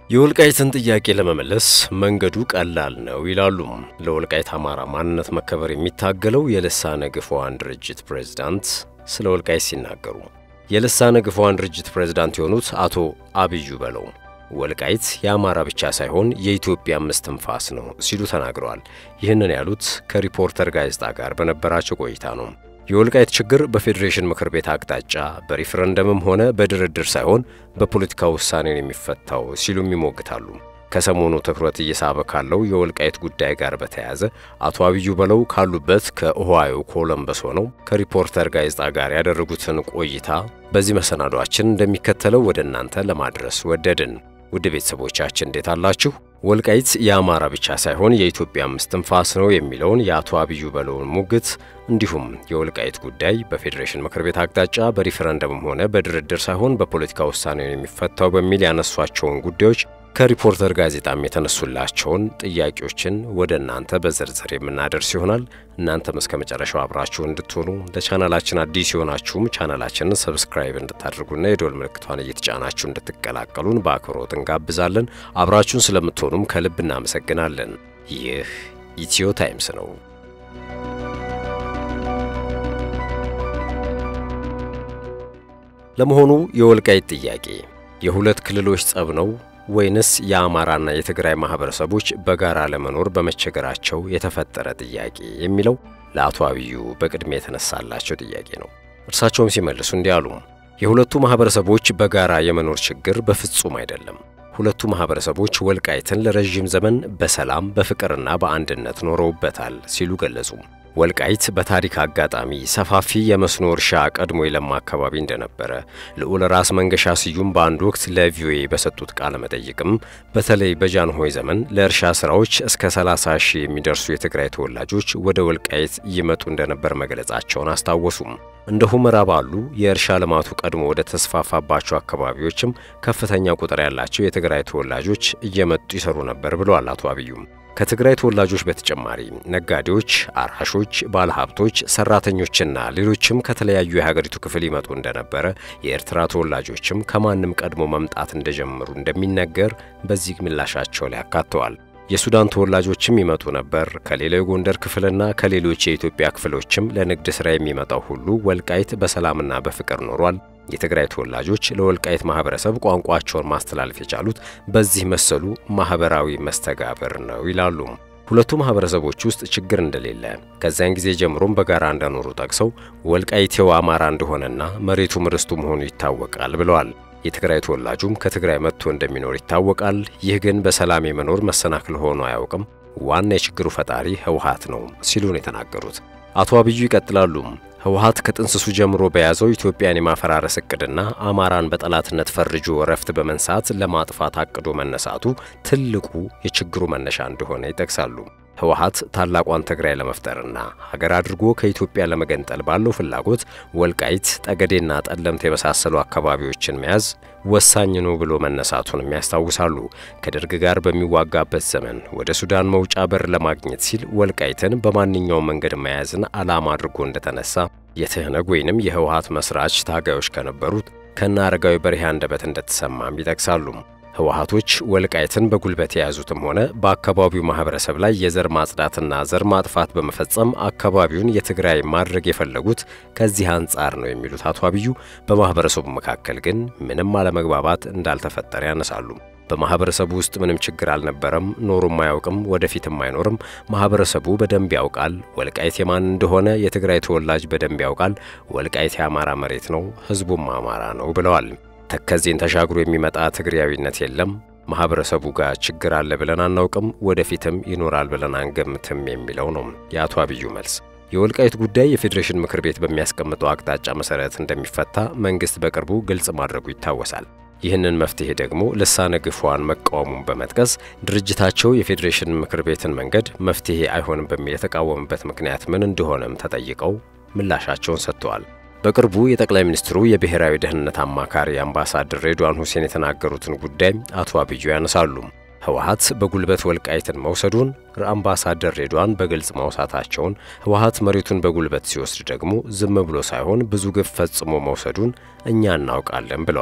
የወልቃይትን ጥያቄ ለመመለስ መንገዱ ቀላል ነው ይላሉ ለወልቃይት አማራ ማንነት መከበር የሚታገለው የልሳነ ግፏን ድርጅት ፕሬዝዳንት ስለ ወልቃይት ሲናገሩ የልሳነ ግፏን ድርጅት ፕሬዝዳንት የሆኑት አቶ አብዩ በለው ወልቃይት የአማራ ብቻ ሳይሆን የኢትዮጵያ እስትንፋስ ነው ሲሉ ተናግረዋል። ይህንን ያሉት ከሪፖርተር ጋዜጣ ጋር በነበራቸው ቆይታ ነው። የወልቃይት ችግር በፌዴሬሽን ምክር ቤት አቅጣጫ በሪፍረንደምም ሆነ በድርድር ሳይሆን በፖለቲካ ውሳኔን የሚፈታው ሲሉም ይሞግታሉ። ከሰሞኑ ትኩረት እየሳበ ካለው የወልቃይት ጉዳይ ጋር በተያያዘ አቶ አብዩ በለው ካሉበት ከኦሃዮ ኮለምበስ ሆነው ከሪፖርተር ጋዜጣ ጋር ያደረጉትን ቆይታ በዚህ መሰናዷችን እንደሚከተለው ወደ እናንተ ለማድረስ ወደድን። ውድ ቤተሰቦቻችን እንዴት አላችሁ? ወልቃይት የአማራ ብቻ ሳይሆን የኢትዮጵያም እስትንፋስ ነው የሚለውን የአቶ አብዩ በለውን ሙግት እንዲሁም የወልቃይት ጉዳይ በፌዴሬሽን ምክር ቤት አቅጣጫ በሪፈረንደምም ሆነ በድርድር ሳይሆን በፖለቲካ ውሳኔ የሚፈታው በሚል ያነሷቸውን ጉዳዮች ከሪፖርተር ጋዜጣም የተነሱላቸውን ጥያቄዎችን ወደ እናንተ በዝርዝር የምናደርስ ይሆናል። እናንተም እስከ መጨረሻው አብራችሁ እንድትሆኑ ለቻናላችን አዲስ የሆናችሁም ቻናላችንን ሰብስክራይብ እንድታደርጉና የዶል ምልክቷን እየተጫናችሁ እንድትቀላቀሉን በአክብሮት እንጋብዛለን። አብራችሁን ስለምትሆኑም ከልብ እናመሰግናለን። ይህ ኢትዮ ታይምስ ነው። ለመሆኑ የወልቃይት ጥያቄ የሁለት ክልሎች ጸብ ነው ወይንስ የአማራና የትግራይ ማህበረሰቦች በጋራ ለመኖር በመቸገራቸው የተፈጠረ ጥያቄ የሚለው ለአቶ አብዩ በቅድሚያ የተነሳላቸው ጥያቄ ነው። እርሳቸውም ሲመልሱ እንዲህ አሉ። የሁለቱ ማህበረሰቦች በጋራ የመኖር ችግር በፍጹም አይደለም። ሁለቱ ማህበረሰቦች ወልቃይትን ለረዥም ዘመን በሰላም በፍቅርና በአንድነት ኖረውበታል ሲሉ ገለጹ። ወልቃይት በታሪክ አጋጣሚ ሰፋፊ የመስኖ እርሻ ቀድሞ የለማ አካባቢ እንደነበረ ልዑል ራስ መንገሻ ስዩም በአንድ ወቅት ለቪኦኤ በሰጡት ቃለ መጠይቅም በተለይ በጃንሆይ ዘመን ለእርሻ ስራዎች እስከ 30 ሺህ የሚደርሱ የትግራይ ተወላጆች ወደ ወልቃይት ይመጡ እንደነበር መግለጻቸውን አስታወሱም። እንደ ሁመራ ባሉ የእርሻ ልማቱ ቀድሞ ወደ ተስፋፋባቸው አካባቢዎችም ከፍተኛ ቁጥር ያላቸው የትግራይ ተወላጆች እየመጡ ይሰሩ ነበር ብለዋል አቶ አብዩም። ከትግራይ ተወላጆች በተጨማሪ ነጋዴዎች፣ አራሾች፣ ባለሀብቶች፣ ሰራተኞችና ሌሎችም ከተለያዩ የሀገሪቱ ክፍል ይመጡ እንደነበረ የኤርትራ ተወላጆችም ከማንም ቀድሞ መምጣት እንደጀመሩ እንደሚነገር በዚህ ምላሻቸው ላይ አካተዋል። የሱዳን ተወላጆችም ይመጡ ነበር። ከሌላው የጎንደር ክፍልና ከሌሎች የኢትዮጵያ ክፍሎችም ለንግድ ሥራ የሚመጣው ሁሉ ወልቃይት በሰላምና በፍቅር ኖሯል። የትግራይ ተወላጆች ለወልቃይት ማህበረሰብ ቋንቋቸውን ማስተላለፍ የቻሉት በዚህ መሰሉ ማህበራዊ መስተጋብር ነው ይላሉ። ሁለቱ ማህበረሰቦች ውስጥ ችግር እንደሌለ ከዚያን ጊዜ ጀምሮም በጋራ እንደኖሩ ጠቅሰው ወልቃይቴው አማራ እንደሆነና መሬቱም ርስቱ መሆኑ ይታወቃል ብለዋል። የትግራይ ተወላጁም ከትግራይ መጥቶ እንደሚኖር ይታወቃል። ይህ ግን በሰላም የመኖር መሰናክል ሆኖ አያውቅም። ዋና የችግሩ ፈጣሪ ህወሓት ነው ሲሉ ነው የተናገሩት። አቶ አብዩ ይቀጥላሉ። ህወሓት ከጥንስሱ ጀምሮ በያዘው ኢትዮጵያን የማፈራረስ እቅድና አማራን በጠላትነት ፈርጆ እረፍት በመንሳት ለማጥፋት አቅዶ መነሳቱ ትልቁ የችግሩ መነሻ እንደሆነ ይጠቅሳሉ። ህወሓት ታላቋን ትግራይ ለመፍጠርና ሀገር አድርጎ ከኢትዮጵያ ለመገንጠል ባለው ፍላጎት ወልቃይት፣ ጠገዴና ጠለምት የመሳሰሉ አካባቢዎችን መያዝ ወሳኝ ነው ብሎ መነሳቱንም ያስታውሳሉ። ከደርግ ጋር በሚዋጋበት ዘመን ወደ ሱዳን መውጫ በር ለማግኘት ሲል ወልቃይትን በማንኛውም መንገድ መያዝን ዓላማ አድርጎ እንደተነሳ የትህነግ ወይንም የህወሓት መስራች ታጋዮች ከነበሩት ከነ አረጋዊ በርሄ አንደበት እንደተሰማም ይጠቅሳሉ። ህወሓቶች ወልቃይትን በጉልበት የያዙትም ሆነ በአካባቢው ማህበረሰብ ላይ የዘር ማጽዳትና ዘር ማጥፋት በመፈጸም አካባቢውን የትግራይ ማድረግ የፈለጉት ከዚህ አንጻር ነው የሚሉት አቶ አብዩ በማህበረሰቡ መካከል ግን ምንም አለመግባባት እንዳልተፈጠረ ያነሳሉ። በማህበረሰቡ ውስጥ ምንም ችግር አልነበረም፣ ኖሮም አያውቅም፣ ወደፊትም አይኖርም። ማህበረሰቡ በደንብ ያውቃል። ወልቃይት የማን እንደሆነ የትግራይ ተወላጅ በደንብ ያውቃል። ወልቃይት የአማራ መሬት ነው፣ ህዝቡም አማራ ነው ብለዋል። ተከዜን ተሻግሮ የሚመጣ ትግሪያዊነት የለም። ማህበረሰቡ ጋር ችግር አለ ብለን አናውቅም፣ ወደፊትም ይኖራል ብለን አንገምትም የሚለው ነው የአቶ አብዩ መልስ። የወልቃይት ጉዳይ የፌዴሬሽን ምክር ቤት በሚያስቀምጠው አቅጣጫ መሰረት እንደሚፈታ መንግስት በቅርቡ ግልጽ ማድረጉ ይታወሳል። ይህንን መፍትሄ ደግሞ ልሳነ ግፏን መቃወሙን በመጥቀስ ድርጅታቸው የፌዴሬሽን ምክር ቤትን መንገድ መፍትሄ አይሆንም በሚል የተቃወመበት ምክንያት ምን እንደሆነም ተጠይቀው ምላሻቸውን ሰጥተዋል። በቅርቡ የጠቅላይ ሚኒስትሩ የብሔራዊ ደህንነት አማካሪ አምባሳደር ሬድዋን ሁሴን የተናገሩትን ጉዳይ አቶ አብዩ ያነሳሉ። ህወሓት በጉልበት ወልቃይትን መውሰዱን አምባሳደር ሬድዋን በግልጽ ማውሳታቸውን፣ ህወሓት መሬቱን በጉልበት ሲወስድ ደግሞ ዝም ብሎ ሳይሆን ብዙ ግፍ ፈጽሞ መውሰዱን እኛ እናውቃለን ብለዋል።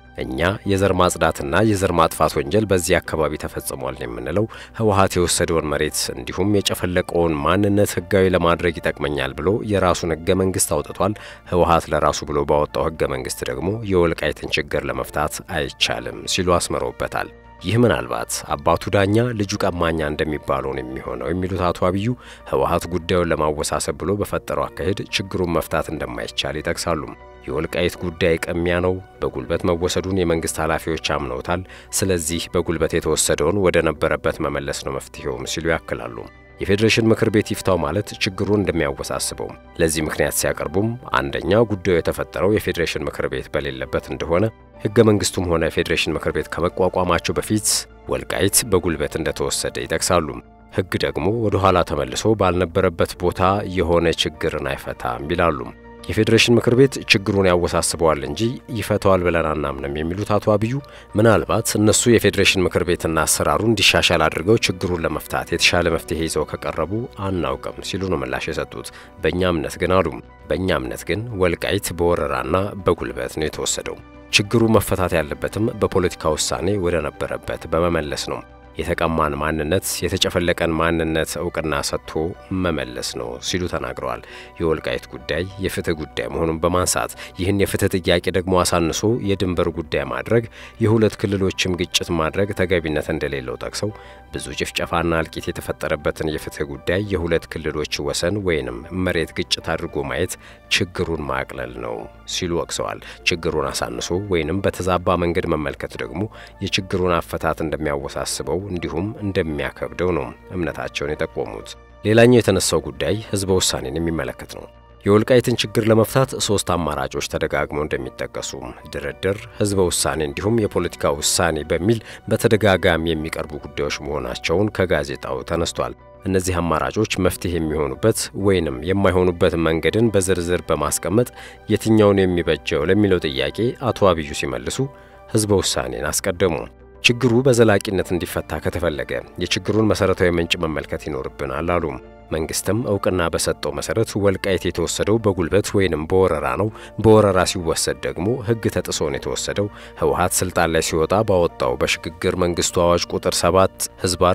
እኛ የዘር ማጽዳትና የዘር ማጥፋት ወንጀል በዚህ አካባቢ ተፈጽሟል የምንለው ህወሓት የወሰደውን መሬት እንዲሁም የጨፈለቀውን ማንነት ህጋዊ ለማድረግ ይጠቅመኛል ብሎ የራሱን ህገ መንግስት አውጥቷል። ህወሓት ለራሱ ብሎ ባወጣው ህገ መንግስት ደግሞ የወልቃይትን ችግር ለመፍታት አይቻልም ሲሉ አስምረውበታል። ይህ ምናልባት አባቱ ዳኛ ልጁ ቀማኛ እንደሚባለው ነው የሚሆነው የሚሉት አቶ አብዩ ህወሓት ጉዳዩን ለማወሳሰብ ብሎ በፈጠረው አካሄድ ችግሩን መፍታት እንደማይቻል ይጠቅሳሉ። የወልቃይት ጉዳይ ቅሚያ ነው፣ በጉልበት መወሰዱን የመንግስት ኃላፊዎች አምነውታል። ስለዚህ በጉልበት የተወሰደውን ወደ ነበረበት መመለስ ነው መፍትሄውም ሲሉ ያክላሉ። የፌዴሬሽን ምክር ቤት ይፍታው ማለት ችግሩን እንደሚያወሳስበው ለዚህ ምክንያት ሲያቀርቡም አንደኛ ጉዳዩ የተፈጠረው የፌዴሬሽን ምክር ቤት በሌለበት እንደሆነ ህገ መንግስቱም ሆነ የፌዴሬሽን ምክር ቤት ከመቋቋማቸው በፊት ወልቃይት በጉልበት እንደተወሰደ ይጠቅሳሉ። ህግ ደግሞ ወደ ኋላ ተመልሶ ባልነበረበት ቦታ የሆነ ችግርን አይፈታም ይላሉ። የፌዴሬሽን ምክር ቤት ችግሩን ያወሳስበዋል እንጂ ይፈተዋል ብለን አናምንም የሚሉት አቶ አብዩ ምናልባት እነሱ የፌዴሬሽን ምክር ቤትና አሰራሩ እንዲሻሻል አድርገው ችግሩን ለመፍታት የተሻለ መፍትሄ ይዘው ከቀረቡ አናውቅም ሲሉ ነው ምላሽ የሰጡት። በእኛ እምነት ግን አሉ በእኛ እምነት ግን ወልቃይት በወረራና በጉልበት ነው የተወሰደው። ችግሩ መፈታት ያለበትም በፖለቲካ ውሳኔ ወደ ነበረበት በመመለስ ነው። የተቀማን ማንነት የተጨፈለቀን ማንነት እውቅና ሰጥቶ መመለስ ነው ሲሉ ተናግረዋል። የወልቃይት ጉዳይ የፍትህ ጉዳይ መሆኑን በማንሳት ይህን የፍትህ ጥያቄ ደግሞ አሳንሶ የድንበር ጉዳይ ማድረግ፣ የሁለት ክልሎችም ግጭት ማድረግ ተገቢነት እንደሌለው ጠቅሰው ብዙ ጭፍጨፋና እልቂት የተፈጠረበትን የፍትህ ጉዳይ የሁለት ክልሎች ወሰን ወይንም መሬት ግጭት አድርጎ ማየት ችግሩን ማቅለል ነው ሲሉ ወቅሰዋል። ችግሩን አሳንሶ ወይንም በተዛባ መንገድ መመልከት ደግሞ የችግሩን አፈታት እንደሚያወሳስበው እንዲሁም እንደሚያከብደው ነው እምነታቸውን የጠቆሙት። ሌላኛው የተነሳው ጉዳይ ህዝበ ውሳኔን የሚመለከት ነው። የወልቃይትን ችግር ለመፍታት ሶስት አማራጮች ተደጋግመው እንደሚጠቀሱ ድርድር፣ ህዝበ ውሳኔ እንዲሁም የፖለቲካ ውሳኔ በሚል በተደጋጋሚ የሚቀርቡ ጉዳዮች መሆናቸውን ከጋዜጣው ተነስቷል። እነዚህ አማራጮች መፍትሄ የሚሆኑበት ወይንም የማይሆኑበት መንገድን በዝርዝር በማስቀመጥ የትኛውን የሚበጀው ለሚለው ጥያቄ አቶ አብዩ ሲመልሱ ህዝበ ውሳኔን አስቀደሙ። ችግሩ በዘላቂነት እንዲፈታ ከተፈለገ የችግሩን መሰረታዊ ምንጭ መመልከት ይኖርብናል አሉ። መንግስትም እውቅና በሰጠው መሰረት ወልቃይት የተወሰደው በጉልበት ወይንም በወረራ ነው። በወረራ ሲወሰድ ደግሞ ህግ ተጥሶ ነው የተወሰደው። ህወሓት ስልጣን ላይ ሲወጣ ባወጣው በሽግግር መንግስቱ አዋጅ ቁጥር 7 ህዝባር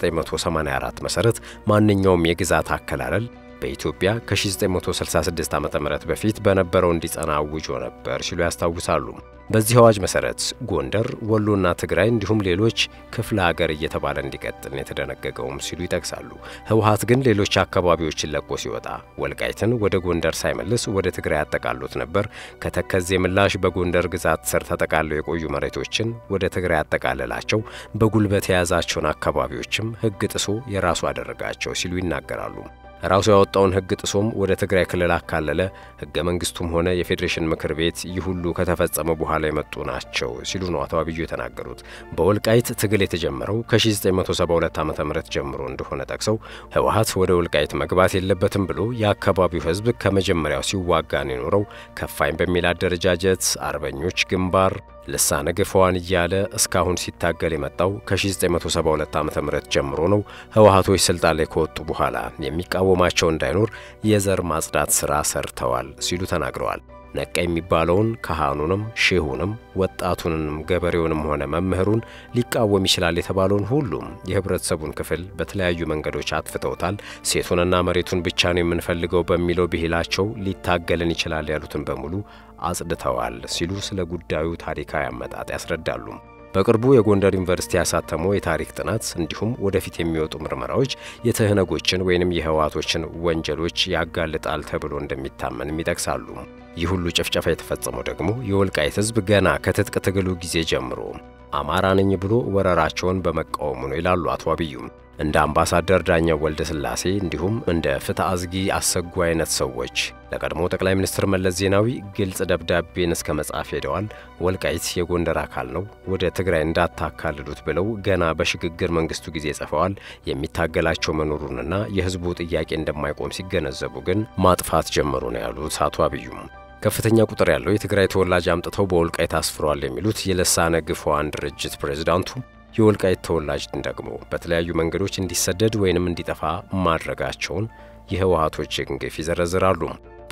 1984 መሰረት ማንኛውም የግዛት አከላለል በኢትዮጵያ ከ1966 ዓ.ም በፊት በነበረው እንዲጸና አውጆ ነበር ሲሉ ያስታውሳሉ። በዚህ አዋጅ መሰረት ጎንደር፣ ወሎና ትግራይ እንዲሁም ሌሎች ክፍለ ሀገር እየተባለ እንዲቀጥል የተደነገገውም ሲሉ ይጠቅሳሉ። ህወሓት ግን ሌሎች አካባቢዎችን ለቆ ሲወጣ ወልቃይትን ወደ ጎንደር ሳይመልስ ወደ ትግራይ ያጠቃሉት ነበር። ከተከዜ ምላሽ በጎንደር ግዛት ስር ተጠቃለው የቆዩ መሬቶችን ወደ ትግራይ ያጠቃለላቸው፣ በጉልበት የያዛቸውን አካባቢዎችም ህግ ጥሶ የራሱ አደረጋቸው ሲሉ ይናገራሉ። ራሱ ያወጣውን ህግ ጥሶም ወደ ትግራይ ክልል አካለለ። ህገ መንግስቱም ሆነ የፌዴሬሽን ምክር ቤት ይህ ሁሉ ከተፈጸመ በኋላ የመጡ ናቸው ሲሉ ነው አቶ አብዩ የተናገሩት። በወልቃይት ትግል የተጀመረው ከ1972 ዓ ም ጀምሮ እንደሆነ ጠቅሰው ህወሓት ወደ ወልቃይት መግባት የለበትም ብሎ የአካባቢው ህዝብ ከመጀመሪያው ሲዋጋን የኖረው ከፋኝ በሚል አደረጃጀት አርበኞች ግንባር ልሳነ ግፈዋን እያለ እስካሁን ሲታገል የመጣው ከ1972 ዓ ም ጀምሮ ነው። ህወሓቶች ስልጣን ላይ ከወጡ በኋላ የሚቃወማቸው እንዳይኖር የዘር ማጽዳት ሥራ ሰርተዋል ሲሉ ተናግረዋል። ነቃ የሚባለውን ካህኑንም ሼሁንም ወጣቱንም ገበሬውንም ሆነ መምህሩን ሊቃወም ይችላል የተባለውን ሁሉም የህብረተሰቡን ክፍል በተለያዩ መንገዶች አጥፍተውታል። ሴቱንና መሬቱን ብቻ ነው የምንፈልገው በሚለው ብሂላቸው ሊታገልን ይችላል ያሉትን በሙሉ አጽድተዋል ሲሉ ስለ ጉዳዩ ታሪካዊ አመጣጥ ያስረዳሉ። በቅርቡ የጎንደር ዩኒቨርሲቲ ያሳተመው የታሪክ ጥናት እንዲሁም ወደፊት የሚወጡ ምርመራዎች የትህነጎችን ወይንም የህወሓቶችን ወንጀሎች ያጋልጣል ተብሎ እንደሚታመንም ይጠቅሳሉ። ይህ ሁሉ ጭፍጨፋ የተፈጸመው ደግሞ የወልቃይት ህዝብ ገና ከትጥቅ ትግሉ ጊዜ ጀምሮ አማራ ነኝ ብሎ ወረራቸውን በመቃወሙ ነው ይላሉ አቶ አብዩም። እንደ አምባሳደር ዳኛው ወልደ ስላሴ እንዲሁም እንደ ፍትሐ አዝጊ አሰጉ አይነት ሰዎች ለቀድሞ ጠቅላይ ሚኒስትር መለስ ዜናዊ ግልጽ ደብዳቤን እስከ መጻፍ ሄደዋል። ወልቃይት የጎንደር አካል ነው፣ ወደ ትግራይ እንዳታካልሉት ብለው ገና በሽግግር መንግስቱ ጊዜ ጽፈዋል። የሚታገላቸው መኖሩንና የህዝቡ ጥያቄ እንደማይቆም ሲገነዘቡ ግን ማጥፋት ጀመሩ ነው ያሉት አቶ አብዩም። ከፍተኛ ቁጥር ያለው የትግራይ ተወላጅ አምጥተው በወልቃይት አስፍረዋል የሚሉት የልሳነ ግፈዋን ድርጅት ፕሬዝዳንቱ የወልቃይት ተወላጅን ደግሞ በተለያዩ መንገዶች እንዲሰደድ ወይንም እንዲጠፋ ማድረጋቸውን የህወሓቶችን ግፍ ይዘረዝራሉ።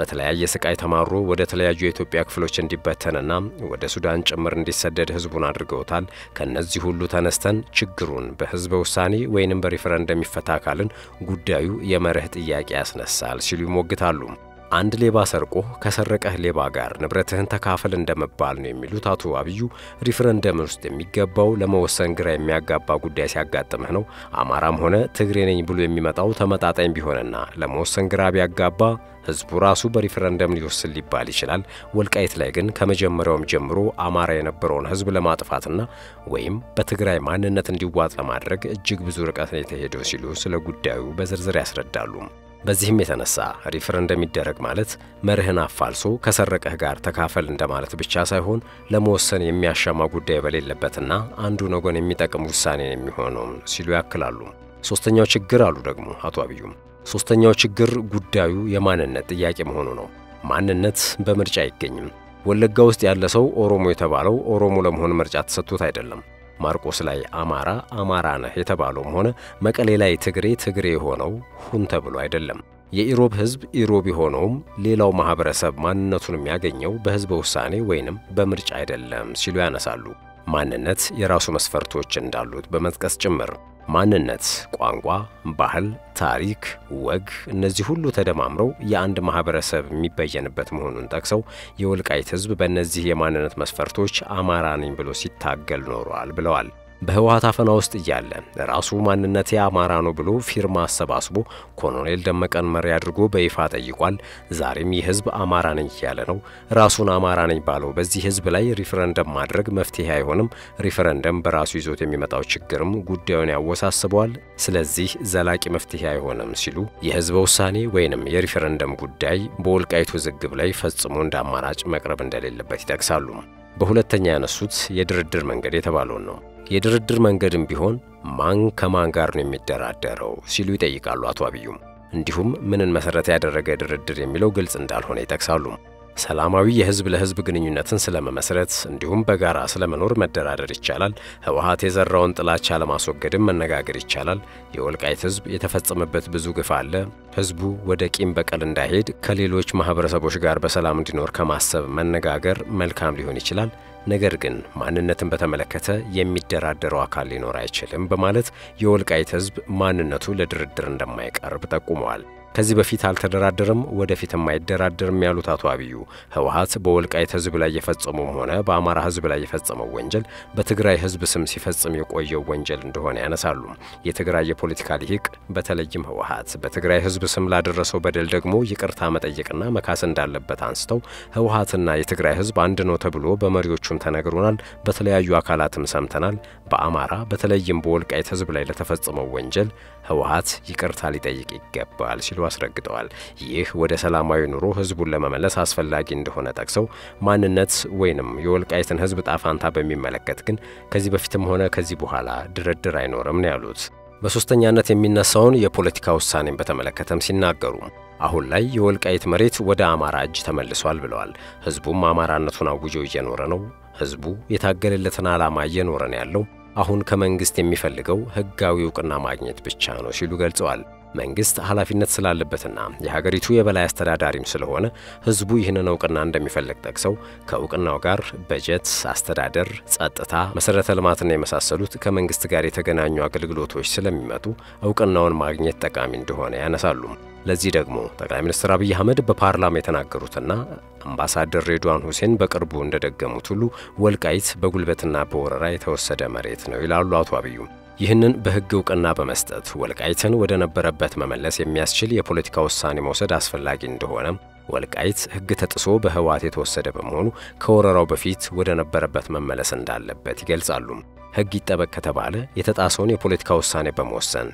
በተለያየ ስቃይ ተማሮ ወደ ተለያዩ የኢትዮጵያ ክፍሎች እንዲበተንና ወደ ሱዳን ጭምር እንዲሰደድ ህዝቡን አድርገውታል። ከነዚህ ሁሉ ተነስተን ችግሩን በህዝበ ውሳኔ ወይንም በሪፈረንደም ይፈታ ካልን ጉዳዩ የመርህ ጥያቄ ያስነሳል ሲሉ ይሞግታሉ። አንድ ሌባ ሰርቆ ከሰረቀህ ሌባ ጋር ንብረትህን ተካፈል እንደመባል ነው የሚሉት አቶ አብዩ ሪፍረንደም ውስጥ የሚገባው ለመወሰን ግራ የሚያጋባ ጉዳይ ሲያጋጥምህ ነው። አማራም ሆነ ትግሬ ነኝ ብሎ የሚመጣው ተመጣጣኝ ቢሆንና ለመወሰን ግራ ቢያጋባ ህዝቡ ራሱ በሪፍረንደም ሊወስን ሊባል ይችላል። ወልቃይት ላይ ግን ከመጀመሪያውም ጀምሮ አማራ የነበረውን ህዝብ ለማጥፋትና ወይም በትግራይ ማንነት እንዲዋጥ ለማድረግ እጅግ ብዙ ርቀት ነው የተሄደው ሲሉ ስለ ጉዳዩ በዝርዝር ያስረዳሉ። በዚህም የተነሳ ሪፍረንደም ይደረግ ማለት መርህን አፋልሶ ከሰረቀህ ጋር ተካፈል እንደማለት ብቻ ሳይሆን ለመወሰን የሚያሻማ ጉዳይ በሌለበትና አንዱን ወገን የሚጠቅም ውሳኔ የሚሆነው ሲሉ ያክላሉ። ሶስተኛው ችግር አሉ ደግሞ አቶ አብዩም ሶስተኛው ችግር ጉዳዩ የማንነት ጥያቄ መሆኑ ነው። ማንነት በምርጫ አይገኝም። ወለጋ ውስጥ ያለ ሰው ኦሮሞ የተባለው ኦሮሞ ለመሆን ምርጫ ተሰጥቶት አይደለም። ማርቆስ ላይ አማራ አማራ ነህ የተባለውም ሆነ መቀሌ ላይ ትግሬ ትግሬ የሆነው ሁን ተብሎ አይደለም። የኢሮብ ህዝብ ኢሮብ የሆነውም ሌላው ማህበረሰብ ማንነቱን የሚያገኘው በህዝበ ውሳኔ ወይንም በምርጫ አይደለም ሲሉ ያነሳሉ። ማንነት የራሱ መስፈርቶች እንዳሉት በመጥቀስ ጭምር ማንነት፣ ቋንቋ፣ ባህል፣ ታሪክ፣ ወግ እነዚህ ሁሉ ተደማምረው የአንድ ማህበረሰብ የሚበየንበት መሆኑን ጠቅሰው የወልቃይት ህዝብ በእነዚህ የማንነት መስፈርቶች አማራ ነኝ ብሎ ሲታገል ኖሯል ብለዋል። በህወሓት አፈና ውስጥ እያለ ራሱ ማንነቴ አማራ ነው ብሎ ፊርማ አሰባስቦ ኮሎኔል ደመቀን መሪ አድርጎ በይፋ ጠይቋል። ዛሬም ይህ ህዝብ አማራ ነኝ እያለ ነው። ራሱን አማራ ነኝ ባለው በዚህ ህዝብ ላይ ሪፈረንደም ማድረግ መፍትሄ አይሆንም። ሪፈረንደም በራሱ ይዞት የሚመጣው ችግርም ጉዳዩን ያወሳስበዋል። ስለዚህ ዘላቂ መፍትሄ አይሆንም ሲሉ የህዝበ ውሳኔ ወይንም የሪፈረንደም ጉዳይ በወልቃይቱ ውዝግብ ላይ ፈጽሞ እንደ አማራጭ መቅረብ እንደሌለበት ይጠቅሳሉ። በሁለተኛ ያነሱት የድርድር መንገድ የተባለውን ነው። የድርድር መንገድም ቢሆን ማን ከማን ጋር ነው የሚደራደረው ሲሉ ይጠይቃሉ አቶ አብዩም። እንዲሁም ምንን መሰረት ያደረገ ድርድር የሚለው ግልጽ እንዳልሆነ ይጠቅሳሉ። ሰላማዊ የህዝብ ለህዝብ ግንኙነትን ስለመመስረት እንዲሁም በጋራ ስለመኖር መደራደር ይቻላል። ህወሓት የዘራውን ጥላቻ ለማስወገድም መነጋገር ይቻላል። የወልቃይት ህዝብ የተፈጸመበት ብዙ ግፍ አለ። ህዝቡ ወደ ቂም በቀል እንዳይሄድ ከሌሎች ማህበረሰቦች ጋር በሰላም እንዲኖር ከማሰብ መነጋገር መልካም ሊሆን ይችላል። ነገር ግን ማንነትን በተመለከተ የሚደራደረው አካል ሊኖር አይችልም በማለት የወልቃይት ህዝብ ማንነቱ ለድርድር እንደማይቀርብ ጠቁመዋል። ከዚህ በፊት አልተደራደርም፣ ወደፊትም አይደራደርም ያሉት አቶ አብዩ ህወሓት በወልቃይት ህዝብ ላይ የፈጸመውም ሆነ በአማራ ህዝብ ላይ የፈጸመው ወንጀል በትግራይ ህዝብ ስም ሲፈጽም የቆየው ወንጀል እንደሆነ ያነሳሉ። የትግራይ የፖለቲካ ሊሂቅ በተለይም ህወሓት በትግራይ ህዝብ ስም ላደረሰው በደል ደግሞ ይቅርታ መጠየቅና መካስ እንዳለበት አንስተው ህወሓትና የትግራይ ህዝብ አንድ ነው ተብሎ በመሪዎቹም ተነግሮናል፣ በተለያዩ አካላትም ሰምተናል። በአማራ በተለይም በወልቃይት ህዝብ ላይ ለተፈጸመው ወንጀል ህወሓት ይቅርታ ሊጠይቅ ይገባል ሲሉ አስረግጠዋል። ይህ ወደ ሰላማዊ ኑሮ ህዝቡን ለመመለስ አስፈላጊ እንደሆነ ጠቅሰው ማንነት ወይንም የወልቃይትን ህዝብ ጣፋንታ በሚመለከት ግን ከዚህ በፊትም ሆነ ከዚህ በኋላ ድርድር አይኖርም ነው ያሉት። በሶስተኛነት የሚነሳውን የፖለቲካ ውሳኔን በተመለከተም ሲናገሩ አሁን ላይ የወልቃይት መሬት ወደ አማራ እጅ ተመልሷል ብለዋል። ህዝቡም አማራነቱን አውጆ እየኖረ ነው። ህዝቡ የታገለለትን ዓላማ እየኖረ ነው ያለው። አሁን ከመንግስት የሚፈልገው ህጋዊ እውቅና ማግኘት ብቻ ነው ሲሉ ገልጸዋል። መንግስት ኃላፊነት ስላለበትና የሀገሪቱ የበላይ አስተዳዳሪም ስለሆነ ህዝቡ ይህንን እውቅና እንደሚፈልግ ጠቅሰው ከእውቅናው ጋር በጀት፣ አስተዳደር፣ ጸጥታ፣ መሰረተ ልማትና የመሳሰሉት ከመንግስት ጋር የተገናኙ አገልግሎቶች ስለሚመጡ እውቅናውን ማግኘት ጠቃሚ እንደሆነ ያነሳሉ። ለዚህ ደግሞ ጠቅላይ ሚኒስትር አብይ አህመድ በፓርላማ የተናገሩትና አምባሳደር ሬድዋን ሁሴን በቅርቡ እንደደገሙት ሁሉ ወልቃይት በጉልበትና በወረራ የተወሰደ መሬት ነው ይላሉ አቶ አብዩ። ይህንን በህግ እውቅና በመስጠት ወልቃይትን ወደ ነበረበት መመለስ የሚያስችል የፖለቲካ ውሳኔ መውሰድ አስፈላጊ እንደሆነ ወልቃይት ህግ ተጥሶ በህወሓት የተወሰደ በመሆኑ ከወረራው በፊት ወደ ነበረበት መመለስ እንዳለበት ይገልጻሉ። ህግ ይጠበቅ ከተባለ የተጣሰውን የፖለቲካ ውሳኔ በመወሰን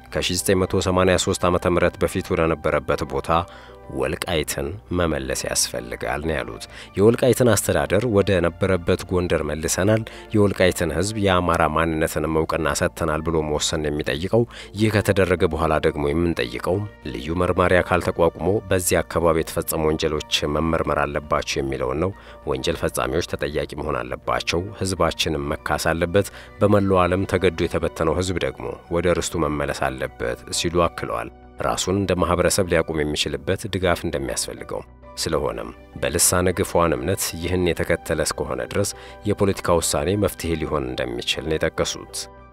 ከ1983 ዓ ም በፊት ወደ ነበረበት ቦታ ወልቃይትን መመለስ ያስፈልጋል ነው ያሉት። የወልቃይትን አስተዳደር ወደ ነበረበት ጎንደር መልሰናል፣ የወልቃይትን ህዝብ የአማራ ማንነትንም እውቅና ሰጥተናል ብሎ መወሰን የሚጠይቀው ይህ ከተደረገ በኋላ ደግሞ የምንጠይቀው ልዩ መርማሪ አካል ተቋቁሞ በዚህ አካባቢ የተፈጸሙ ወንጀሎች መመርመር አለባቸው የሚለውን ነው። ወንጀል ፈጻሚዎች ተጠያቂ መሆን አለባቸው፣ ህዝባችንም መካስ አለበት፣ በመላው ዓለም ተገዶ የተበተነው ህዝብ ደግሞ ወደ ርስቱ መመለስ አለበት ሲሉ አክለዋል። ራሱን እንደ ማህበረሰብ ሊያቆም የሚችልበት ድጋፍ እንደሚያስፈልገው ስለሆነም በልሳነ ግፏን እምነት ይህን የተከተለ እስከሆነ ድረስ የፖለቲካ ውሳኔ መፍትሄ ሊሆን እንደሚችል ነው የጠቀሱት።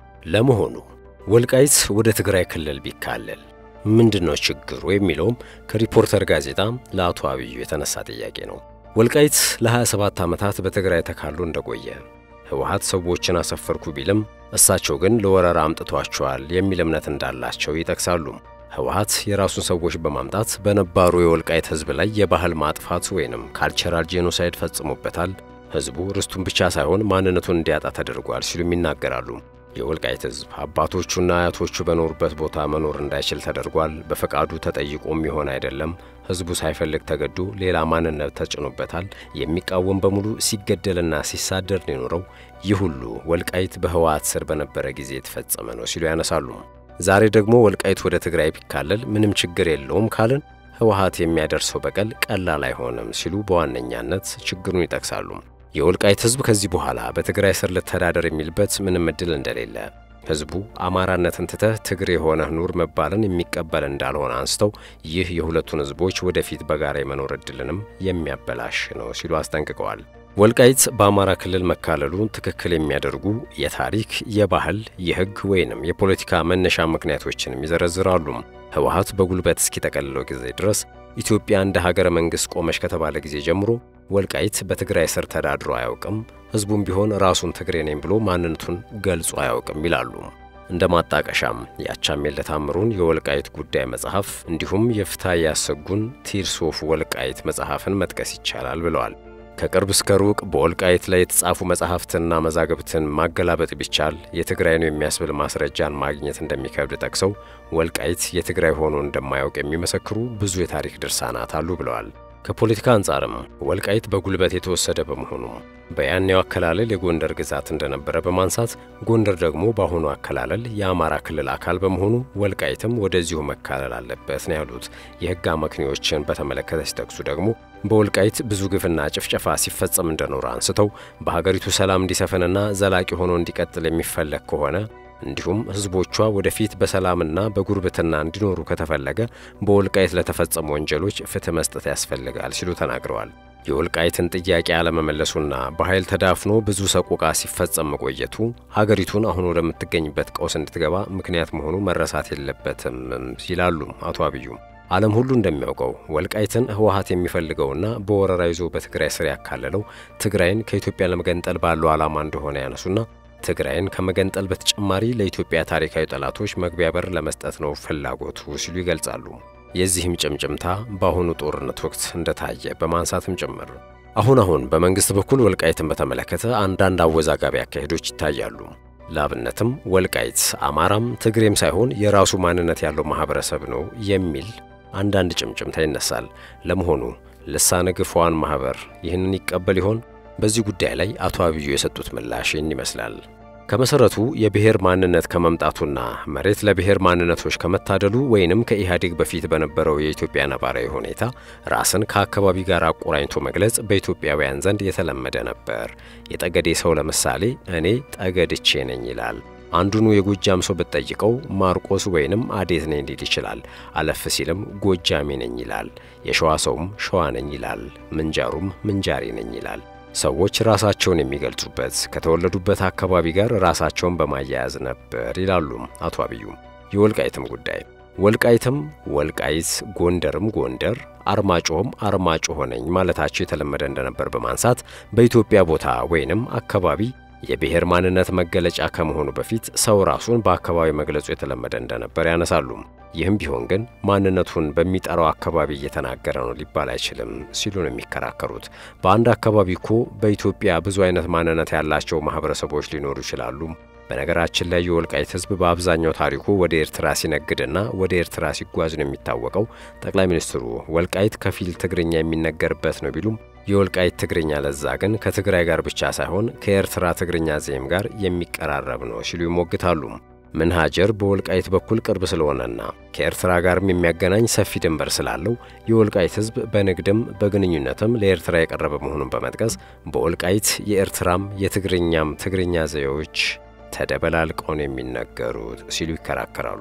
ለመሆኑ ወልቃይት ወደ ትግራይ ክልል ቢካለል ምንድነው ችግሩ የሚለውም ከሪፖርተር ጋዜጣ ለአቶ አብዩ የተነሳ ጥያቄ ነው። ወልቃይት ለ27 ዓመታት በትግራይ ተካሎ እንደቆየ ህወሓት ሰዎችን አሰፈርኩ ቢልም እሳቸው ግን ለወረራ አምጥቷቸዋል የሚል እምነት እንዳላቸው ይጠቅሳሉ። ህወሓት የራሱን ሰዎች በማምጣት በነባሩ የወልቃይት ህዝብ ላይ የባህል ማጥፋት ወይንም ካልቸራል ጄኖሳይድ ፈጽሞበታል፣ ህዝቡ ርስቱን ብቻ ሳይሆን ማንነቱን እንዲያጣ ተደርጓል ሲሉም ይናገራሉ። የወልቃይት ህዝብ አባቶቹና አያቶቹ በኖሩበት ቦታ መኖር እንዳይችል ተደርጓል። በፈቃዱ ተጠይቆም ይሆን አይደለም። ህዝቡ ሳይፈልግ ተገዶ ሌላ ማንነት ተጭኖበታል። የሚቃወም በሙሉ ሲገደልና ሲሳደር ነው የኖረው። ይህ ሁሉ ወልቃይት በህወሓት ስር በነበረ ጊዜ የተፈጸመ ነው ሲሉ ያነሳሉ። ዛሬ ደግሞ ወልቃይት ወደ ትግራይ ቢካለል ምንም ችግር የለውም ካልን ህወሓት የሚያደርሰው በቀል ቀላል አይሆንም ሲሉ በዋነኛነት ችግሩን ይጠቅሳሉ። የወልቃይት ህዝብ ከዚህ በኋላ በትግራይ ስር ልተዳደር የሚልበት ምንም እድል እንደሌለ ህዝቡ አማራነትን ትተህ ትግሬ የሆነህ ኑር መባልን የሚቀበል እንዳልሆነ አንስተው ይህ የሁለቱን ህዝቦች ወደፊት በጋራ የመኖር እድልንም የሚያበላሽ ነው ሲሉ አስጠንቅቀዋል። ወልቃይት በአማራ ክልል መካለሉን ትክክል የሚያደርጉ የታሪክ፣ የባህል፣ የህግ ወይንም የፖለቲካ መነሻ ምክንያቶችንም ይዘረዝራሉ። ህወሓት በጉልበት እስኪጠቀልለው ጊዜ ድረስ ኢትዮጵያ እንደ ሀገረ መንግሥት ቆመች ከተባለ ጊዜ ጀምሮ ወልቃይት በትግራይ ስር ተዳድሮ አያውቅም። ህዝቡም ቢሆን ራሱን ትግሬ ነኝ ብሎ ማንነቱን ገልጾ አያውቅም ይላሉ። እንደ ማጣቀሻም የአቻምየለ ታምሩን የወልቃይት ጉዳይ መጽሐፍ እንዲሁም የፍትሐ ያሰጉን ቲርስ ኦፍ ወልቃይት መጽሐፍን መጥቀስ ይቻላል ብለዋል። ከቅርብ እስከ ሩቅ በወልቃይት ላይ የተጻፉ መጻሕፍትንና መዛግብትን ማገላበጥ ቢቻል የትግራይ ነው የሚያስብል ማስረጃን ማግኘት እንደሚከብድ ጠቅሰው ወልቃይት የትግራይ ሆኖ እንደማያውቅ የሚመሰክሩ ብዙ የታሪክ ድርሳናት አሉ ብለዋል። ከፖለቲካ አንጻርም ወልቃይት በጉልበት የተወሰደ በመሆኑ በያኔው አከላለል የጎንደር ግዛት እንደነበረ በማንሳት ጎንደር ደግሞ በአሁኑ አከላለል የአማራ ክልል አካል በመሆኑ ወልቃይትም ወደዚሁ መካለል አለበት ነው ያሉት። የሕግ አመክንዮዎችን በተመለከተ ሲጠቅሱ ደግሞ በወልቃይት ብዙ ግፍና ጭፍጨፋ ሲፈጸም እንደኖረ አንስተው በሀገሪቱ ሰላም እንዲሰፍንና ዘላቂ ሆኖ እንዲቀጥል የሚፈለግ ከሆነ እንዲሁም ሕዝቦቿ ወደፊት በሰላምና በጉርብትና እንዲኖሩ ከተፈለገ በወልቃይት ለተፈጸሙ ወንጀሎች ፍትሕ መስጠት ያስፈልጋል ሲሉ ተናግረዋል። የወልቃይትን ጥያቄ አለመመለሱና በኃይል ተዳፍኖ ብዙ ሰቆቃ ሲፈጸም መቆየቱ ሀገሪቱን አሁን ወደምትገኝበት ቀውስ እንድትገባ ምክንያት መሆኑ መረሳት የለበትም ይላሉ አቶ አብዩ። ዓለም ሁሉ እንደሚያውቀው ወልቃይትን ህወሓት የሚፈልገውና በወረራ ይዞ በትግራይ ስር ያካለለው ትግራይን ከኢትዮጵያ ለመገንጠል ባለው ዓላማ እንደሆነ ያነሱና ትግራይን ከመገንጠል በተጨማሪ ለኢትዮጵያ ታሪካዊ ጠላቶች መግቢያ በር ለመስጠት ነው ፍላጎቱ ሲሉ ይገልጻሉ። የዚህም ጭምጭምታ በአሁኑ ጦርነት ወቅት እንደታየ በማንሳትም ጭምር አሁን አሁን በመንግሥት በኩል ወልቃይትን በተመለከተ አንዳንድ አወዛጋቢ አካሄዶች ይታያሉ። ለአብነትም ወልቃይት አማራም ትግሬም ሳይሆን የራሱ ማንነት ያለው ማኅበረሰብ ነው የሚል አንዳንድ ጭምጭምታ ይነሳል። ለመሆኑ ልሳነ ግፏን ማኅበር ይህንን ይቀበል ይሆን? በዚህ ጉዳይ ላይ አቶ አብዩ የሰጡት ምላሽ ይህን ይመስላል። ከመሰረቱ የብሔር ማንነት ከመምጣቱና መሬት ለብሔር ማንነቶች ከመታደሉ ወይንም ከኢህአዴግ በፊት በነበረው የኢትዮጵያ ነባራዊ ሁኔታ ራስን ከአካባቢ ጋር አቆራኝቶ መግለጽ በኢትዮጵያውያን ዘንድ የተለመደ ነበር። የጠገዴ ሰው ለምሳሌ እኔ ጠገድቼ ነኝ ይላል። አንዱኑ የጎጃም ሰው ብትጠይቀው ማርቆስ ወይንም አዴት ነኝ ሊል ይችላል። አለፍ ሲልም ጎጃሜ ነኝ ይላል። የሸዋ ሰውም ሸዋ ነኝ ይላል። ምንጃሩም ምንጃሪ ነኝ ይላል። ሰዎች ራሳቸውን የሚገልጹበት ከተወለዱበት አካባቢ ጋር ራሳቸውን በማያያዝ ነበር ይላሉ አቶ አብዩ። የወልቃይትም ጉዳይ ወልቃይትም ወልቃይት፣ ጎንደርም ጎንደር፣ አርማጮም አርማጭሆ ነኝ ማለታቸው የተለመደ እንደነበር በማንሳት በኢትዮጵያ ቦታ ወይንም አካባቢ የብሔር ማንነት መገለጫ ከመሆኑ በፊት ሰው ራሱን በአካባቢ መግለጹ የተለመደ እንደነበር ያነሳሉ። ይህም ቢሆን ግን ማንነቱን በሚጠራው አካባቢ እየተናገረ ነው ሊባል አይችልም ሲሉ ነው የሚከራከሩት። በአንድ አካባቢ እኮ በኢትዮጵያ ብዙ አይነት ማንነት ያላቸው ማህበረሰቦች ሊኖሩ ይችላሉ። በነገራችን ላይ የወልቃይት ሕዝብ በአብዛኛው ታሪኩ ወደ ኤርትራ ሲነግድና ወደ ኤርትራ ሲጓዝ ነው የሚታወቀው። ጠቅላይ ሚኒስትሩ ወልቃይት ከፊል ትግርኛ የሚነገርበት ነው ቢሉም የወልቃይት ትግርኛ ለዛ ግን ከትግራይ ጋር ብቻ ሳይሆን ከኤርትራ ትግርኛ ዜም ጋር የሚቀራረብ ነው ሲሉ ይሞግታሉ። ምንሃጀር በወልቃይት በኩል ቅርብ ስለሆነና ከኤርትራ ጋርም የሚያገናኝ ሰፊ ድንበር ስላለው የወልቃይት ሕዝብ በንግድም በግንኙነትም ለኤርትራ የቀረበ መሆኑን በመጥቀስ በወልቃይት የኤርትራም የትግርኛም ትግርኛ ዘዬዎች ተደበላልቀው ነው የሚነገሩት ሲሉ ይከራከራሉ።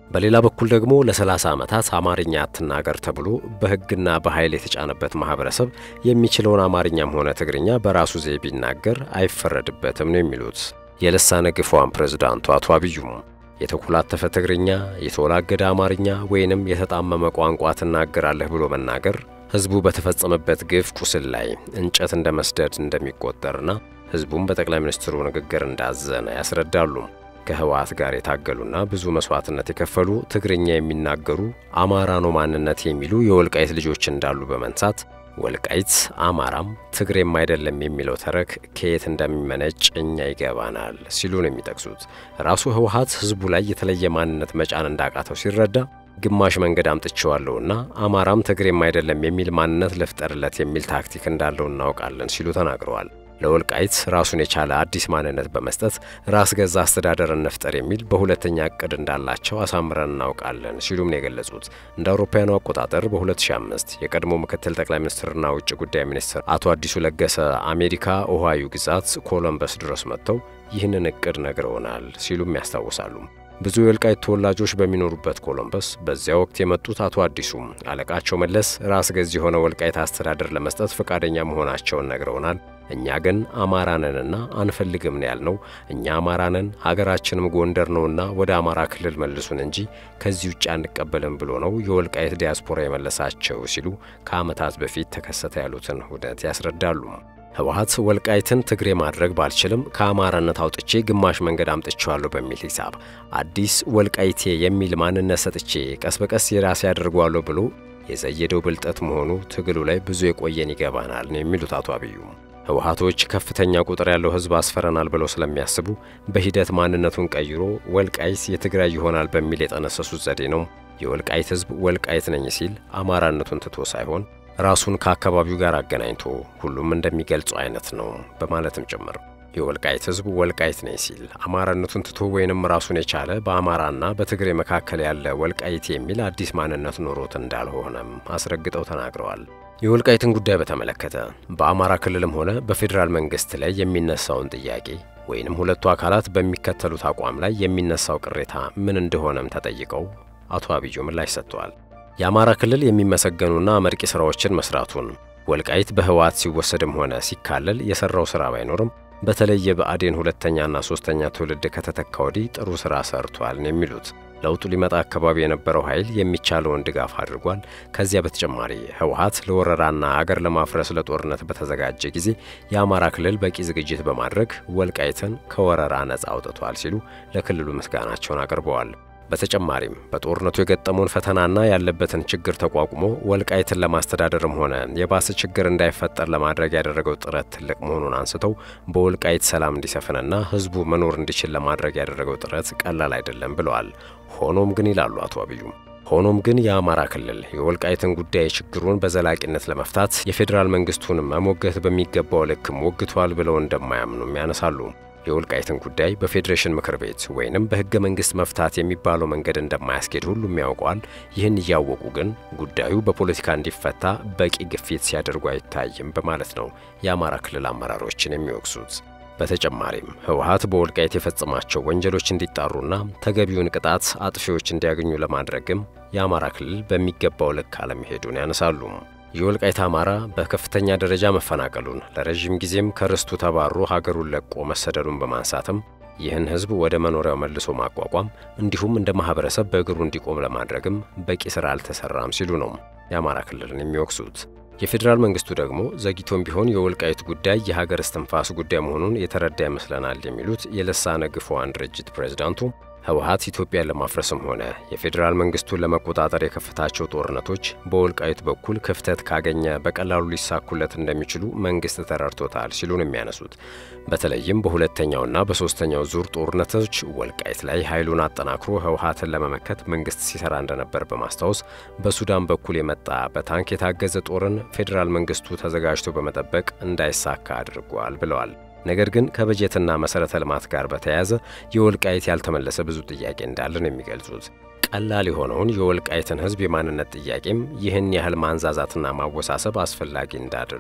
በሌላ በኩል ደግሞ ለ30 ዓመታት አማርኛ አትናገር ተብሎ በሕግና በኃይል የተጫነበት ማህበረሰብ የሚችለውን አማርኛም ሆነ ትግርኛ በራሱ ዘዬ ቢናገር አይፈረድበትም ነው የሚሉት የልሳነ ግፏን ፕሬዝዳንቱ አቶ አብዩም። የተኮላተፈ ትግርኛ፣ የተወላገደ አማርኛ ወይንም የተጣመመ ቋንቋ ትናገራለህ ብሎ መናገር ሕዝቡ በተፈጸመበት ግፍ ቁስል ላይ እንጨት እንደ መስደድ እንደሚቆጠርና ሕዝቡም በጠቅላይ ሚኒስትሩ ንግግር እንዳዘነ ያስረዳሉ። ከህወሓት ጋር የታገሉና ብዙ መስዋዕትነት የከፈሉ ትግርኛ የሚናገሩ አማራ ነው ማንነት የሚሉ የወልቃይት ልጆች እንዳሉ በመንሳት ወልቃይት አማራም ትግሬም አይደለም የሚለው ተረክ ከየት እንደሚመነጭ እኛ ይገባናል ሲሉ ነው የሚጠቅሱት። ራሱ ህወሓት ህዝቡ ላይ የተለየ ማንነት መጫን እንዳቃተው ሲረዳ ግማሽ መንገድ አምጥቼዋለሁና አማራም ትግሬም አይደለም የሚል ማንነት ልፍጠርለት የሚል ታክቲክ እንዳለው እናውቃለን ሲሉ ተናግረዋል። ለወልቃይት ራሱን የቻለ አዲስ ማንነት በመስጠት ራስ ገዛ አስተዳደር እንፍጠር የሚል በሁለተኛ እቅድ እንዳላቸው አሳምረን እናውቃለን ሲሉም ነው የገለጹት። እንደ አውሮፓውያኑ አቆጣጠር በ2005 የቀድሞ ምክትል ጠቅላይ ሚኒስትርና ውጭ ጉዳይ ሚኒስትር አቶ አዲሱ ለገሰ አሜሪካ ኦሃዮ ግዛት ኮሎምበስ ድረስ መጥተው ይህንን እቅድ ነግረውናል ሲሉም ያስታውሳሉ። ብዙ የወልቃይት ተወላጆች በሚኖሩበት ኮሎምበስ በዚያ ወቅት የመጡት አቶ አዲሱም አለቃቸው መለስ ራስ ገዝ የሆነ ወልቃይት አስተዳደር ለመስጠት ፈቃደኛ መሆናቸውን ነግረውናል። እኛ ግን አማራነንና አንፈልግም ነው ያልነው። እኛ አማራነን ሀገራችንም ጎንደር ነውና ወደ አማራ ክልል መልሱን እንጂ ከዚህ ውጭ አንቀበልም ብሎ ነው የወልቃይት ዲያስፖራ የመለሳቸው ሲሉ ከዓመታት በፊት ተከሰተ ያሉትን ሁነት ያስረዳሉ። ህወሓት ወልቃይትን ትግሬ ማድረግ ባልችልም ከአማራነት አውጥቼ ግማሽ መንገድ አምጥቼዋለሁ በሚል ሂሳብ አዲስ ወልቃይቴ የሚል ማንነት ሰጥቼ ቀስ በቀስ የራሴ አድርጓለሁ ብሎ የዘየደው ብልጠት መሆኑ ትግሉ ላይ ብዙ የቆየን ይገባናል ነው የሚሉት አቶ አብዩ። ህወሓቶች ከፍተኛ ቁጥር ያለው ህዝብ አስፈረናል ብለው ስለሚያስቡ በሂደት ማንነቱን ቀይሮ ወልቃይት የትግራይ ይሆናል በሚል የጠነሰሱት ዘዴ ነው። የወልቃይት ህዝብ ወልቃይት ነኝ ሲል አማራነቱን ትቶ ሳይሆን ራሱን ከአካባቢው ጋር አገናኝቶ ሁሉም እንደሚገልጸው አይነት ነው በማለትም ጭምር የወልቃይት ህዝብ ወልቃይት ነኝ ሲል አማራነቱን ትቶ ወይንም ራሱን የቻለ በአማራና በትግሬ መካከል ያለ ወልቃይት የሚል አዲስ ማንነት ኖሮት እንዳልሆነም አስረግጠው ተናግረዋል። የወልቃይትን ጉዳይ በተመለከተ በአማራ ክልልም ሆነ በፌዴራል መንግስት ላይ የሚነሳውን ጥያቄ ወይንም ሁለቱ አካላት በሚከተሉት አቋም ላይ የሚነሳው ቅሬታ ምን እንደሆነም ተጠይቀው አቶ አብዩ ምላሽ ሰጥተዋል። የአማራ ክልል የሚመሰገኑና አመርቂ ስራዎችን መስራቱን ወልቃይት በህወሓት ሲወሰድም ሆነ ሲካለል የሰራው ስራ ባይኖርም በተለይ የብአዴን ሁለተኛና ሶስተኛ ትውልድ ከተተካ ወዲህ ጥሩ ስራ ሰርቷል ነው የሚሉት። ለውጡ ሊመጣ አካባቢ የነበረው ኃይል የሚቻለውን ድጋፍ አድርጓል። ከዚያ በተጨማሪ ህወሓት ለወረራና አገር ለማፍረስ ለጦርነት በተዘጋጀ ጊዜ የአማራ ክልል በቂ ዝግጅት በማድረግ ወልቃይትን ከወረራ ነጻ አውጥቷል ሲሉ ለክልሉ ምስጋናቸውን አቅርበዋል። በተጨማሪም በጦርነቱ የገጠመውን ፈተናና ያለበትን ችግር ተቋቁሞ ወልቃይትን ለማስተዳደርም ሆነ የባሰ ችግር እንዳይፈጠር ለማድረግ ያደረገው ጥረት ትልቅ መሆኑን አንስተው በወልቃይት ሰላም እንዲሰፍንና ህዝቡ መኖር እንዲችል ለማድረግ ያደረገው ጥረት ቀላል አይደለም ብለዋል። ሆኖም ግን ይላሉ አቶ አብዩ ሆኖም ግን የአማራ ክልል የወልቃይትን ጉዳይ ችግሩን በዘላቂነት ለመፍታት የፌዴራል መንግስቱን መሞገት በሚገባው ልክም ወግቷል ብለው እንደማያምኑም ያነሳሉ። የወልቃይትን ጉዳይ በፌዴሬሽን ምክር ቤት ወይንም በህገ መንግስት መፍታት የሚባለው መንገድ እንደማያስኬድ ሁሉም ያውቀዋል። ይህን እያወቁ ግን ጉዳዩ በፖለቲካ እንዲፈታ በቂ ግፊት ሲያደርጉ አይታይም በማለት ነው የአማራ ክልል አመራሮችን የሚወቅሱት። በተጨማሪም ህወሓት በወልቃይት የፈጸማቸው ወንጀሎች እንዲጣሩና ተገቢውን ቅጣት አጥፊዎች እንዲያገኙ ለማድረግም የአማራ ክልል በሚገባው ልክ አለመሄዱን ያነሳሉ። የወልቃይት አማራ በከፍተኛ ደረጃ መፈናቀሉን ለረዥም ጊዜም ከርስቱ ተባሮ ሀገሩን ለቆ መሰደዱን በማንሳትም ይህን ህዝብ ወደ መኖሪያው መልሶ ማቋቋም እንዲሁም እንደ ማህበረሰብ በእግሩ እንዲቆም ለማድረግም በቂ ስራ አልተሰራም ሲሉ ነው የአማራ ክልልን የሚወቅሱት። የፌዴራል መንግስቱ ደግሞ ዘግይቶም ቢሆን የወልቃይት ጉዳይ የሀገር እስትንፋስ ጉዳይ መሆኑን የተረዳ ይመስለናል የሚሉት የልሳነ ግፏን ድርጅት ፕሬዝዳንቱ ህወሓት ኢትዮጵያን ለማፍረስም ሆነ የፌዴራል መንግስቱን ለመቆጣጠር የከፈታቸው ጦርነቶች በወልቃይት በኩል ክፍተት ካገኘ በቀላሉ ሊሳኩለት እንደሚችሉ መንግስት ተረድቶታል ሲሉ ነው የሚያነሱት። በተለይም በሁለተኛውና በሶስተኛው ዙር ጦርነቶች ወልቃይት ላይ ኃይሉን አጠናክሮ ህወሓትን ለመመከት መንግስት ሲሰራ እንደነበር በማስታወስ በሱዳን በኩል የመጣ በታንክ የታገዘ ጦርን ፌዴራል መንግስቱ ተዘጋጅቶ በመጠበቅ እንዳይሳካ አድርጓል ብለዋል። ነገር ግን ከበጀትና መሰረተ ልማት ጋር በተያያዘ የወልቃይት ያልተመለሰ ብዙ ጥያቄ እንዳለ ነው የሚገልጹት። ቀላል የሆነውን የወልቃይትን ህዝብ የማንነት ጥያቄም ይህን ያህል ማንዛዛትና ማወሳሰብ አስፈላጊ እንዳድል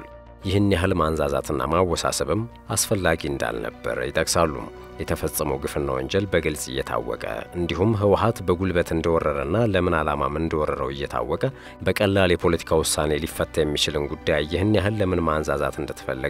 ይህን ያህል ማንዛዛትና ማወሳሰብም አስፈላጊ እንዳልነበር ይጠቅሳሉ። የተፈጸመው ግፍና ወንጀል በግልጽ እየታወቀ እንዲሁም ህወሓት በጉልበት እንደወረረና ለምን ዓላማም እንደወረረው እየታወቀ በቀላል የፖለቲካ ውሳኔ ሊፈታ የሚችልን ጉዳይ ይህን ያህል ለምን ማንዛዛት እንደተፈለገ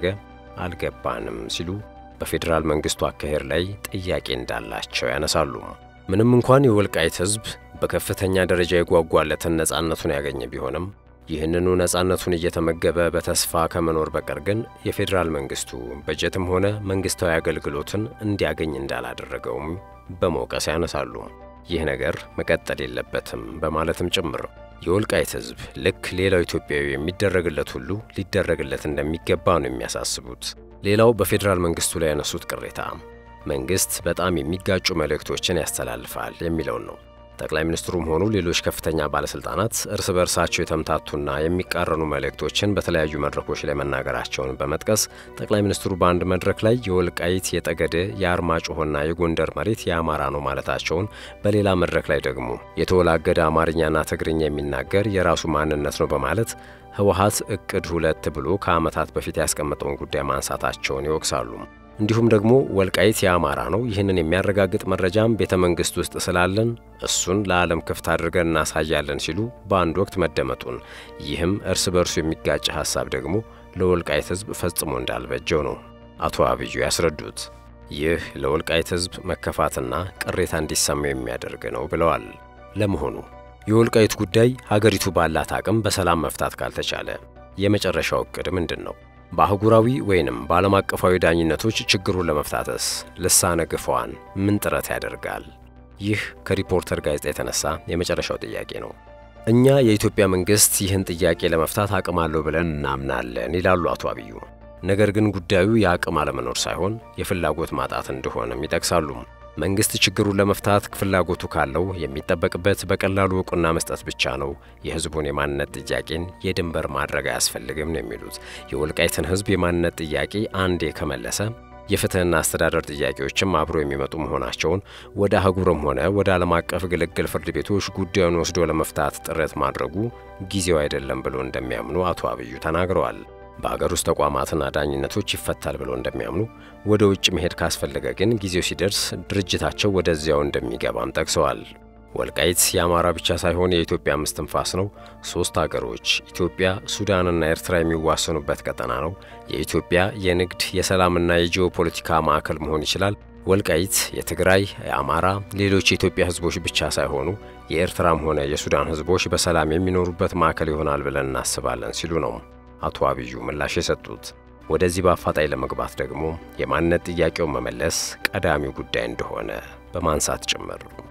አልገባንም ሲሉ በፌዴራል መንግስቱ አካሄድ ላይ ጥያቄ እንዳላቸው ያነሳሉ። ምንም እንኳን የወልቃይት ህዝብ በከፍተኛ ደረጃ የጓጓለትን ነጻነቱን ያገኘ ቢሆንም ይህንኑ ነጻነቱን እየተመገበ በተስፋ ከመኖር በቀር ግን የፌዴራል መንግስቱ በጀትም ሆነ መንግስታዊ አገልግሎትን እንዲያገኝ እንዳላደረገውም በመውቀስ ያነሳሉ። ይህ ነገር መቀጠል የለበትም በማለትም ጭምር የወልቃይት ህዝብ ልክ ሌላው ኢትዮጵያዊ የሚደረግለት ሁሉ ሊደረግለት እንደሚገባ ነው የሚያሳስቡት። ሌላው በፌዴራል መንግስቱ ላይ ያነሱት ቅሬታ መንግስት በጣም የሚጋጩ መልእክቶችን ያስተላልፋል የሚለውን ነው። ጠቅላይ ሚኒስትሩም ሆኑ ሌሎች ከፍተኛ ባለስልጣናት እርስ በርሳቸው የተምታቱና የሚቃረኑ መልእክቶችን በተለያዩ መድረኮች ላይ መናገራቸውን በመጥቀስ ጠቅላይ ሚኒስትሩ በአንድ መድረክ ላይ የወልቃይት፣ የጠገዴ፣ የአርማጭሆና የጎንደር መሬት የአማራ ነው ማለታቸውን፣ በሌላ መድረክ ላይ ደግሞ የተወላገደ አማርኛና ትግርኛ የሚናገር የራሱ ማንነት ነው በማለት ህወሓት እቅድ ሁለት ብሎ ከዓመታት በፊት ያስቀመጠውን ጉዳይ ማንሳታቸውን ይወቅሳሉ። እንዲሁም ደግሞ ወልቃይት የአማራ ነው፣ ይህንን የሚያረጋግጥ መረጃም ቤተ መንግስት ውስጥ ስላለን እሱን ለዓለም ክፍት አድርገን እናሳያለን ሲሉ በአንድ ወቅት መደመጡን፣ ይህም እርስ በርሱ የሚጋጭ ሐሳብ ደግሞ ለወልቃይት ህዝብ ፈጽሞ እንዳልበጀው ነው አቶ አብዩ ያስረዱት። ይህ ለወልቃይት ህዝብ መከፋትና ቅሬታ እንዲሰማው የሚያደርግ ነው ብለዋል። ለመሆኑ የወልቃይት ጉዳይ ሀገሪቱ ባላት አቅም በሰላም መፍታት ካልተቻለ የመጨረሻው እቅድ ምንድን ነው? በአህጉራዊ ወይንም በዓለም አቀፋዊ ዳኝነቶች ችግሩን ለመፍታተስ ልሳነ ግፏን ምን ጥረት ያደርጋል? ይህ ከሪፖርተር ጋዜጣ የተነሳ የመጨረሻው ጥያቄ ነው። እኛ የኢትዮጵያ መንግሥት ይህን ጥያቄ ለመፍታት አቅም አለው ብለን እናምናለን ይላሉ አቶ አብዩ። ነገር ግን ጉዳዩ የአቅም አለመኖር ሳይሆን የፍላጎት ማጣት እንደሆነም ይጠቅሳሉ። መንግስት ችግሩን ለመፍታት ፍላጎቱ ካለው የሚጠበቅበት በቀላሉ እውቅና መስጠት ብቻ ነው። የህዝቡን የማንነት ጥያቄን የድንበር ማድረግ አያስፈልግም ነው የሚሉት። የወልቃይትን ህዝብ የማንነት ጥያቄ አንዴ ከመለሰ የፍትህና አስተዳደር ጥያቄዎችም አብሮ የሚመጡ መሆናቸውን ወደ አህጉርም ሆነ ወደ ዓለም አቀፍ ግልግል ፍርድ ቤቶች ጉዳዩን ወስዶ ለመፍታት ጥረት ማድረጉ ጊዜው አይደለም ብሎ እንደሚያምኑ አቶ አብዩ ተናግረዋል። በአገር ውስጥ ተቋማትና ዳኝነቶች ይፈታል ብለው እንደሚያምኑ፣ ወደ ውጭ መሄድ ካስፈለገ ግን ጊዜው ሲደርስ ድርጅታቸው ወደዚያው እንደሚገባም ጠቅሰዋል። ወልቃይት የአማራ ብቻ ሳይሆን የኢትዮጵያ አምስት ትንፋስ ነው። ሦስት አገሮች ኢትዮጵያ፣ ሱዳንና ኤርትራ የሚዋሰኑበት ቀጠና ነው። የኢትዮጵያ የንግድ የሰላምና የጂኦፖለቲካ ማዕከል መሆን ይችላል። ወልቃይት የትግራይ፣ የአማራ፣ ሌሎች የኢትዮጵያ ህዝቦች ብቻ ሳይሆኑ የኤርትራም ሆነ የሱዳን ህዝቦች በሰላም የሚኖሩበት ማዕከል ይሆናል ብለን እናስባለን ሲሉ ነው አቶ አብዩ ምላሽ የሰጡት። ወደዚህ በአፋጣኝ ለመግባት ደግሞ የማንነት ጥያቄውን መመለስ ቀዳሚው ጉዳይ እንደሆነ በማንሳት ጭምር